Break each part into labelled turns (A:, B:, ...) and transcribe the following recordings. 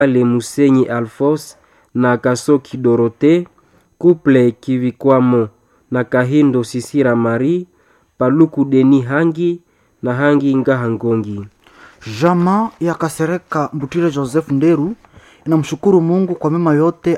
A: Kambale Musenyi Alphonse na Kasoki Dorothée, Couple Kivikwamo na Kahindo Sisira Marie, Paluku Deni Hangi na Hangi Ngaha Ngongi.
B: Jamaa ya Kasereka Mbutire Joseph Nderu inamshukuru Mungu kwa mema yote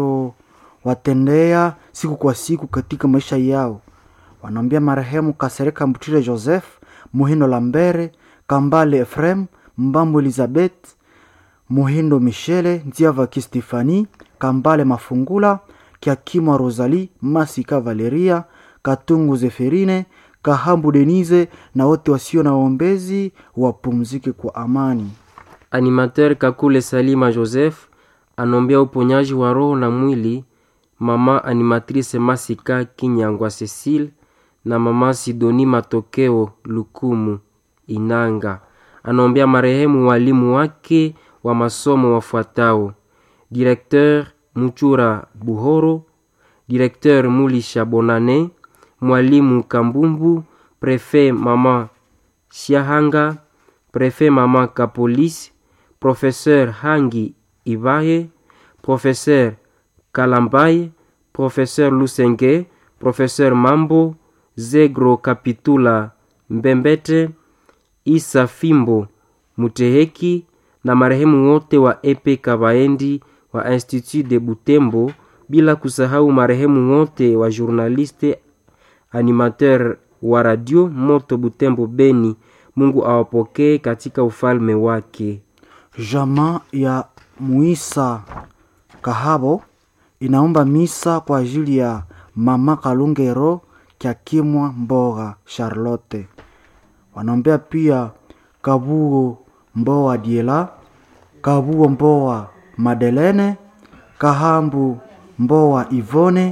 B: anayowatendea siku kwa siku katika maisha yao. Wanaombea marehemu Kasereka Mbutire Joseph, Muhindo Lambere, Kambale Efrem, Mbambo Elizabeth, Muhindo Michele, Nziavaki Stefani, Kambale Mafungula, Kiakimwa Rosalie, Masika Valeria, Katungu Zeferine, Kahambu Denise na wote wasio na waombezi wapumzike kwa amani.
A: Animateur Kakule Salima Joseph anombea uponyaji wa roho na mwili mama animatrice Masika Kinyangwa Cecile na mama Sidoni Matokeo Lukumu Inanga. Anombea marehemu walimu wake wa masomo wafuatao: Directeur Muchura Buhoro, Directeur Mulisha Bonane, mwalimu Kambumbu, Prefet mama Shiahanga, Prefet mama Kapolis, Professeur Hangi Ibaye, Professeur Kalambaye, Professeur Lusenge, Professeur Mambo, Zegro Kapitula Mbembete, Isa Fimbo Muteheki na marehemu wote wa Epe Kabaendi wa Institut de Butembo, bila kusahau marehemu wote wa journaliste animateur wa radio Moto Butembo Beni. Mungu awapokee katika ufalme wake.
B: Jamaa ya Muisa Kahabo inaomba misa kwa ajili ya mama Kalungero Kyakimwa Mboga Charlotte. Wanaombea pia Kabuo Mboa Diela, Kabuo Mboa Madelene, Kahambu Mboa Ivone,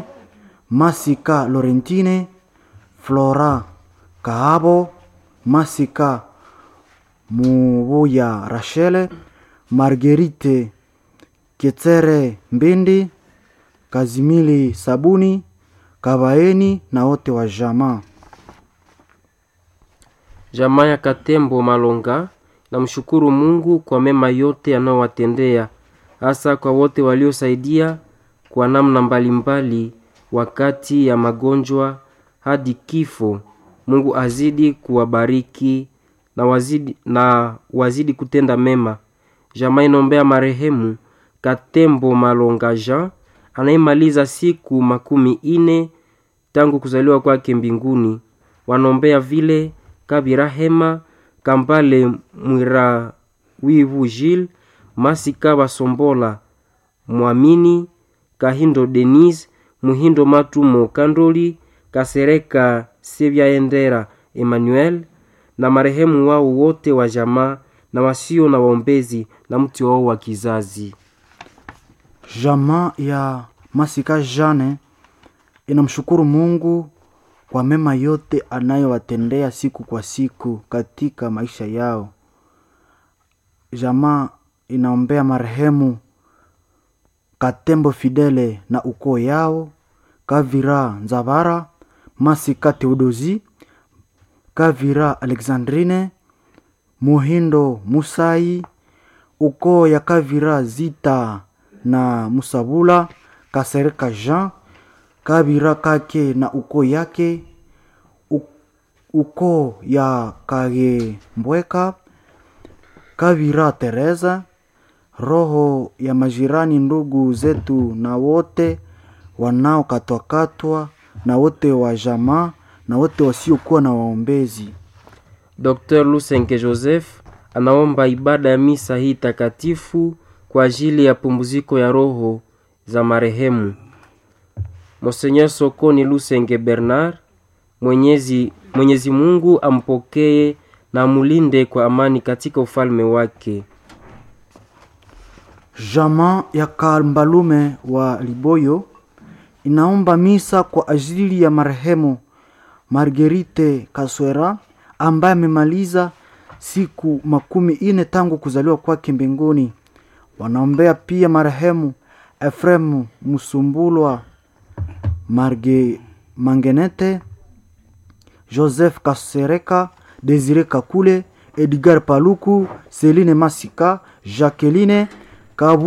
B: Masika Lorentine, Flora Kahabo, Masika Mubuya Rachele, Marguerite Ketere Mbindi, Kazimili Sabuni, Kabaeni na wote wa jamaa.
A: Jamaa ya Katembo Malonga namshukuru Mungu kwa mema yote anayowatendea, hasa kwa wote waliosaidia kwa namna mbalimbali wakati ya magonjwa hadi kifo. Mungu azidi kuwabariki na wazidi, na wazidi kutenda mema. Jamaa inaombea marehemu Katembo Malonga Jean anayemaliza siku makumi ine tangu kuzaliwa kwake mbinguni. Wanaombea vile Kabira Hema Kambale Mwira Wivu Gilles Masika Basombola Mwamini Kahindo Denise Muhindo Matumo Kandoli Kasereka Sebyaendera Emmanuel na marehemu wao wote wa jamaa na wasio na waombezi na mti wao wa kizazi.
B: Jamaa ya Masika Jane inamshukuru Mungu kwa mema yote anayowatendea siku kwa siku katika maisha yao. Jamaa inaombea marehemu Katembo Fidele na ukoo yao, Kavira Nzavara, Masika Teodozi, Kavira Alexandrine, Muhindo Musai, ukoo ya Kavira Zita na Musabula, Kasereka Jean, Kabira Kake na ukoo yake, ukoo ya Kage Mbweka, Kavira Teresa, roho ya majirani, ndugu zetu na wote wanaokatwakatwa na wote wa jamaa na wote wasiokuwa na waombezi.
A: Dr. Lusenge Joseph anaomba ibada ya misa hii takatifu kwa ajili ya pumziko ya roho za marehemu Monseigneur Sokoni Lusenge Bernard. Mwenyezi, Mwenyezi Mungu ampokee na amulinde kwa amani katika ufalme wake.
B: Jamaa ya Kambalume wa Liboyo inaomba misa kwa ajili ya marehemu Marguerite Kaswera ambaye amemaliza siku makumi ine tangu kuzaliwa kwake mbinguni. Wanaombea pia marehemu Efremu Musumbulwa Marge Mangenete, Joseph Kasereka, Desire Kakule, Edgar Paluku, Celine Masika, Jacqueline Kabu